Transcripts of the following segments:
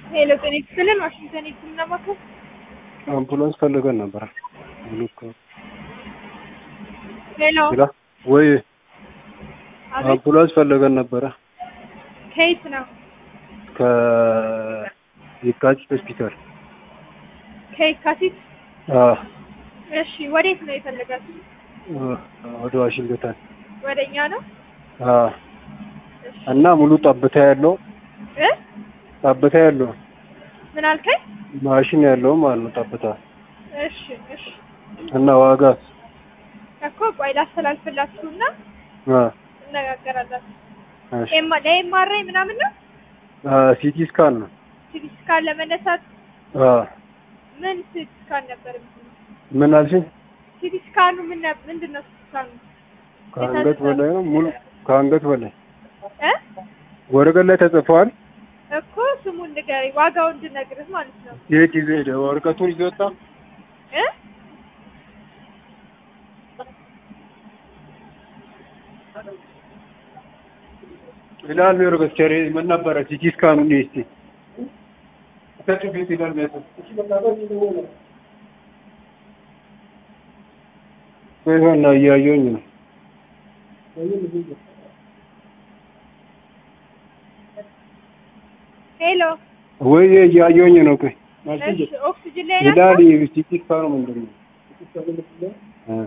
ሄሎ ጤና ይስጥልን ዋሽንግተን የህክምና ማዕከል አምቡላንስ ፈልገን ነበር። ሙሉክ ሄሎ ይላ ወይ አቤት አምቡላንስ ፈልገን ነበረ ከየት ነው ከየካቲት ሆስፒታል። ከየካቲት አ እሺ ወዴት ነው የፈለጋችሁ ወደ ዋሽንግተን ወደ እኛ ነው አ እሺ እና ሙሉ ጠብታ ያለው እ ጠብታ ያለው ምን አልከኝ ማሽን ያለው ማለት ነው ጠብታ እሺ እሺ እና ዋጋ እኮ ቆይ ላስተላልፍላችሁና አ እነጋገራለን እሺ ኤማ ለኤምአርአይ ምናምን ነው ሲቲ ስካን ነው ሲቲ ስካን ለመነሳት አ ምን ሲቲ ስካን ነበር ምን አልሽኝ? ሲቲ ስካኑ ምን ነበር ምንድን ነው ሲቲ ስካኑ ከአንገት በላይ ነው ሙሉ ከአንገት በላይ እ ወረቀት ላይ ተጽፏል። እኮ ስሙን ንገረኝ ዋጋውን እንድነግርህ ማለት ነው የት ይዞ ሄደ? ወረቀቱን ይዞ ወጣ። እ ይላል ወረቀት ቸሬ ምን ነበረ? ሲቲ ስካኑ ነው እስቲ ተጭቤት ይላል ቤቱ ይሆና እያየሁኝ ነው። ሄሎ ወይ እያየሁኝ ነው። ቆይ እሺ ኦክሲጅን ላይ ይላል ናቸው ሲቲ ስካኑ ምንድን ነው? እ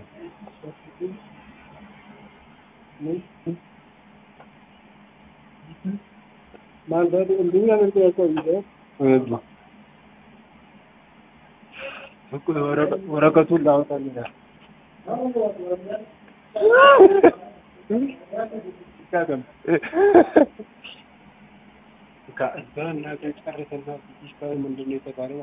ወረቀቱን ላውጣልህ ምንድን ነው የተባለው?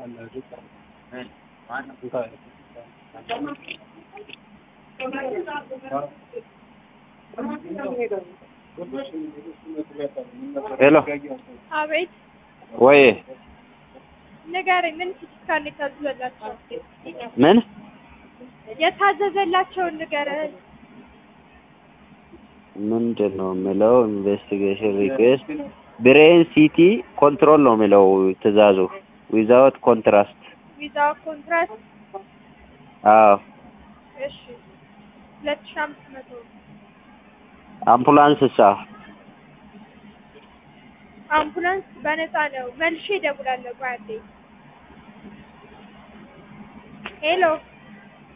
ሄሎ አቤት ወይ ንገረኝ ምን ሲቲ ስካን የታዘዘላቸው ምን የታዘዘላቸውን ንገረኝ ምንድን ነው የምለው? ኢንቨስቲጌሽን ሪኩዌስት ብሬን ሲቲ ኮንትሮል ነው የሚለው ትእዛዙ ዊዛውት ኮንትራስት። ዊዛው ኮንትራስት አዎ እሺ ሁለት ሺህ አምስት መቶ አምቡላንስ እሳ አምቡላንስ በነፃ ነው መልሼ እደውላለሁ ቆይ አንዴ ሄሎ